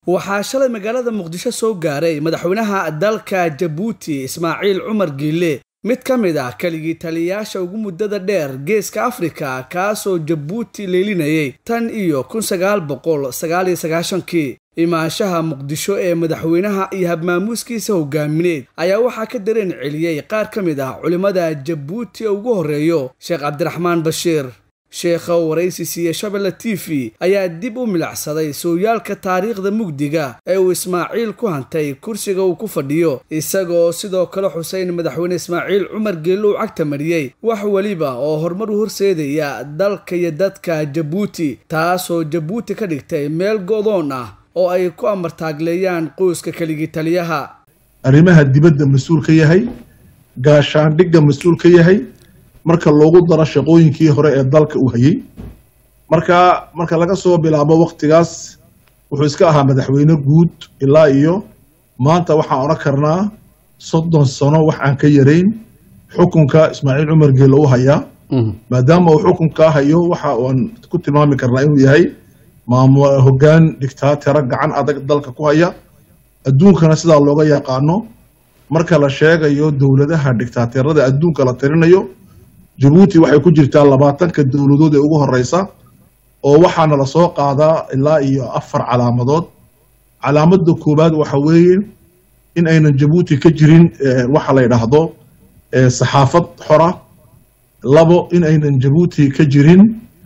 waxaa shalay magaalada muqdisho soo gaaray madaxweynaha dalka jabuuti ismaaciil cumar giile mid ka mid ah keligii taliyayaasha ugu muddada dheer geeska afrika kaasoo jabuuti leelinayay tan iyo kun sagaal boqol sagaal iyo sagaashankii imaanshaha muqdisho ee madaxweynaha iyo habmaamuuskiisa hogaamineed ayaa waxaa ka dareen celiyey qaar ka mid ah culimmada jabuuti ugu horreeyo sheekh cabdiraxmaan bashiir sheekha waraysi siiye shabelle t v ayaa dib u milacsaday sooyaalka taariikhda mugdiga ee uu ismaaciil ku hantay kursiga uu ku fadhiyo isagoo sidoo kale xuseyn madaxweyne ismaaciil cumar geelle uu cagta mariyey wax weliba oo horumar u horseedaya dalka iyo dadka jabuuti taasoo jabuuti ka dhigtay meel go'doon ah oo ay ku amartaagleeyaan qoyska keligii taliyaha arrimaha dibadda mas-uul ka yahay gaashaandhigga mas-uul ka yahay marka loogu daro shaqooyinkii hore ee dalka uu hayey marka marka laga soo bilaabo waktigaas wuxuu iska ahaa madaxweyne guud ilaa iyo maanta waxaan odhan karnaa soddon sano wax aan ka yarayn xukunka ismaaciil cumar geelle u hayaa maadaama uu xukunkaa hayo waxa aan ku tilmaami karnaa inuu yahay maamu hoggaan dictaatera gacan adag dalka ku haya adduunkana sidaa looga yaqaano marka la sheegayo dowladaha dictaaterada adduunka la tirinayo jabuuti waxay ku jirtaa labaatanka dowladood ee ugu horeysa oo waxaana lasoo qaadaa ilaa iyo afar calaamadood calaamada koowaad waxa weeye in aynan jabuuti ka jirin waxa la yidhaahdo saxaafad xora labo in aynan jabuuti ka jirin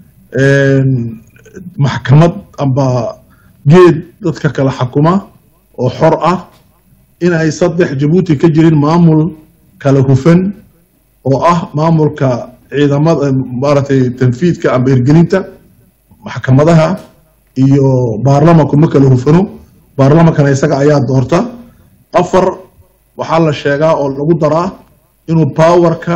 maxkamad amba geed dadka kala xakuma oo xor ah in ay saddex jabuuti ka jirin maamul kala hufan oo ah maamulka ciidamada maaragtay tanfiidka amba hirgelinta maxkamadaha iyo baarlamanku ma kala hufano baarlamankana isaga ayaa doorta afar waxaa la sheegaa oo lagu daraa inuu powerka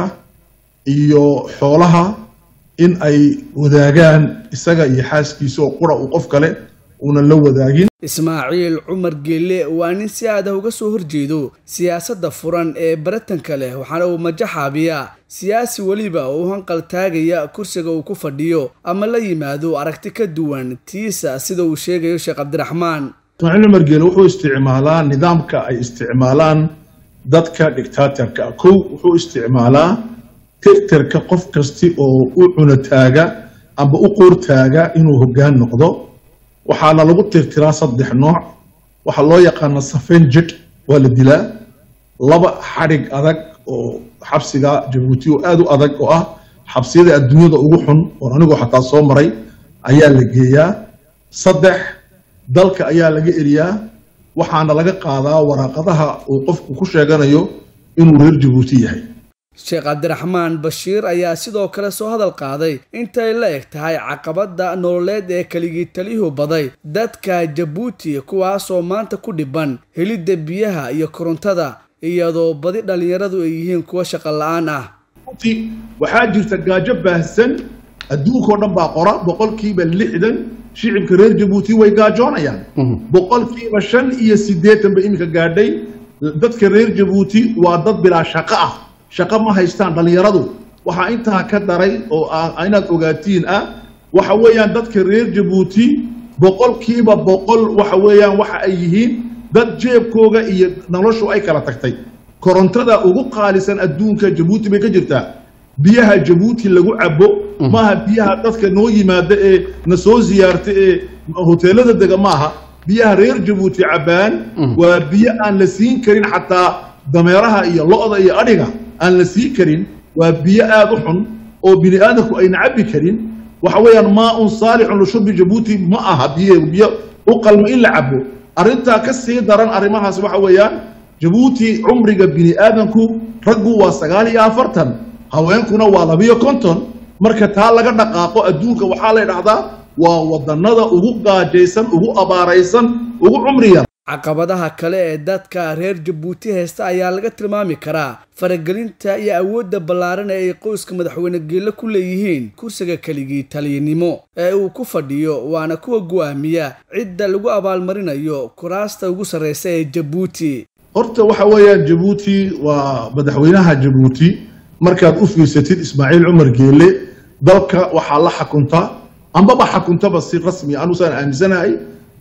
iyo xoolaha in ay wadaagaan isaga iyo xaaskiisa oo qura uu qof kale uunan la wadaagin ismaaciil cumar geelle waa nin si aada uga soo horjeedo siyaasadda furan ee baratanka leh waxaana uu majaxaabiyaa siyaasi weliba oo u hanqal taagaya kursiga uu ku fadhiyo ama la yimaado aragti ka duwan tiisa sida uu sheegayo sheekh cabdiraxmaan ismaaciil cumar geelle wuxuu isticmaalaa nidaamka ay isticmaalaan dadka dictaaterka ah kow wuxuu isticmaalaa tirtirka qof kasti oo u cunotaaga amba u qoortaaga inuu hoggaan noqdo waxaana lagu tirtiraa saddex nooc waxaa loo yaqaana safen jid waa la dilaa laba xadhig adag oo xabsiga jabuuti oo aada u adag oo ah xabsiyada adduunyada ugu xun oon anigoo xataa soo maray ayaa la geeyaa saddex dalka ayaa laga eriyaa waxaana laga qaadaa waraaqadaha uu qofku ku sheeganayo inuu reer jabuuti yahay sheekh cabdiraxmaan bashiir ayaa sidoo kale soo hadal qaaday intay la eg tahay caqabadda nololeed ee keligii taliyuhu baday dadka jabuuti kuwaasoo maanta ku dhiban helidda biyaha iyo korontada iyadoo badi dhallinyaradu ay yihiin kuwa shaqo la-aan ah waxaa jirta gaajo baahsan adduunkao dhan baa qora boqolkiiba lixdan shicibka reer jabuuti way gaajoonayaan boqolkiiba shan iyo siddeetan bay iminka gaadhay dadka reer jabuuti waa dad bilaa shaqo ah shaqo ma haystaan dhallinyaradu waxaa intaa ka daray oo inaad ogaatiin ah waxa weeyaan dadka reer jabuuti boqolkiiba boqol waxa weeyaan waxa ay yihiin dad jeebkooga iyo noloshu ay kala tagtay korontada ugu qaalisan adduunka jabuuti bay ka jirtaa biyaha jabuuti lagu cabo maaha biyaha dadka noo yimaada ee na soo siyaarta ee hoteelada dega maaha biyaha reer jabuuti cabbaan waa biyo aan la siin karin xataa dameeraha iyo lo-da iyo adhiga aan la sii karin waa biyo aada u xun oo bini aadamku ayna cabbi karin waxa weeyaan maa un saalixun lishurbi jabuuti ma aha biyo biyo u qalmo in la cabo arrintaa ka sii daran arrimahaas waxa weeyaan jabuuti cumriga bini aadamku raggu waa sagaal iyo afartan haweenkuna waa labiyo konton marka taa laga dhaqaaqo adduunka waxaa la dhahdaa waa wadannada ugu gaajaysan ugu abaaraysan ugu cumriya caqabadaha kale ee dadka reer jabuuti haysta ayaa laga tilmaami karaa faragelinta iyo awoodda ballaaran ee ay qoyska madaxweyne geelle ku leeyihiin kursiga keligii taliyanimo ee uu ku fadhiyo waana kuwa go'aamiya cidda lagu abaalmarinayo kuraasta ugu sarreysa ee jabuuti horta waxa weeyaan jabuuti waa madaxweynaha jabuuti markaad u fiirsatid ismaaciil cumar geelle dalka waxaa la xakunta ambaba xakuntaba si rasmi anusaan aaminsanahay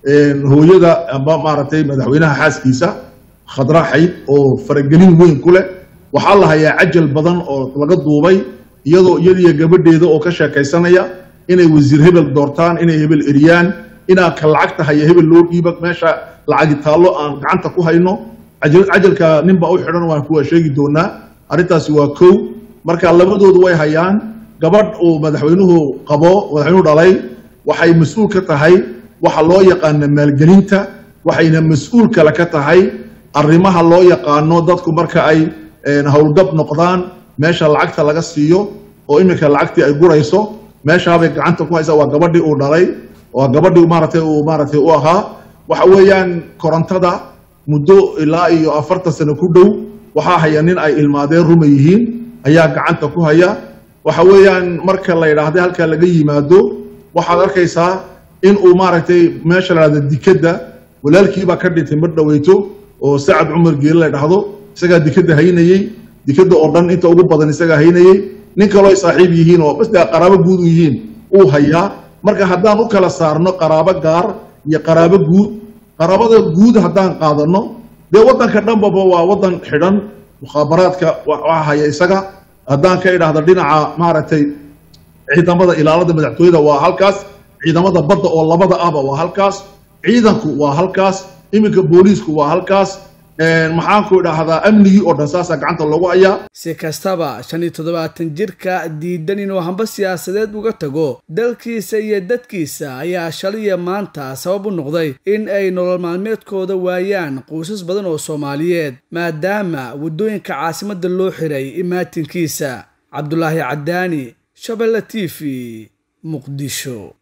hooyada amba maaragtay madaxweynaha xaaskiisa khadra xayd oo faragelin weyn ku leh waxaa la hayaa cajal badan oo laga duubay iyadoo iyadiyo gabadheeda oo ka sheekaysanaya inay wasiir hebel doortaan inay hebel eriyaan inaa ka lacagta haya hebel loo dhiiba meesha lacagi taallo aan gacanta ku hayno cajalka ninbaa u xidhan waan kuwa sheegi doonaa arrintaasi waa kow marka labadoodu way hayaan gabadh uu madaxweynuhu qabo madaxweynuhu dhalay waxay mas-uul ka tahay waxa loo yaqaana maalgelinta waxayna mas-uul kale ka tahay arrimaha loo yaqaano dadku marka ay howlgab noqdaan meesha lacagta laga siiyo oo iminka lacagtii ay gurayso meeshaabay gacanta ku haysaa waa gabadhii uu dhalay waa gabadhii maaratay uu maaratay u ahaa waxa weeyaan korontada muddo ilaa iyo afartan sano ku dhow waxaa haya nin ay ilmaadeen ruma yihiin ayaa gacanta ku haya waxa weeyaan marka la yidhaahda halkaa laga yimaado waxaad arkaysaa in uu maaragtay meesha la dhahda dikadda walaalkiibaa ka dhintay mar dhaweyto oo sacad cumar geele la dhahdo isagaa dikadda haynayey dikadda oo dhan inta ugu badan isagaa haynayey nin kaloo ay saaxiib yihiin oo basdaa qaraabo guud u yihiin uu hayaa marka haddaan u kala saarno qaraabo gaar iyo qaraabo guud qaraabada guud haddaan qaadano dee waddanka dhanbaba waa waddan xidhan mukhaabaraadka waxaa haya isaga haddaan ka idhaahdo dhinaca maaragtay ciidamada ilaalada madaxtooyada waa halkaas ciidamada badda oo labada ahba waa halkaas ciidanku waa halkaas iminka booliisku waa halkaas maxaanku idhaahdaa amnigii oo dhan saasaa gacanta loogu hayaa si kastaba shan iyo toddobaatan jirka diidan inuu hamba siyaasadeed uga tago dalkiisa iyo dadkiisa ayaa shaliya maanta sabab u noqday in ay nolol maalmeedkooda waayaan quusas badan oo soomaaliyeed maadaama waddooyinka caasimadda loo xiray imaatinkiisa cabdulaahi caddaani shabelle t v muqdisho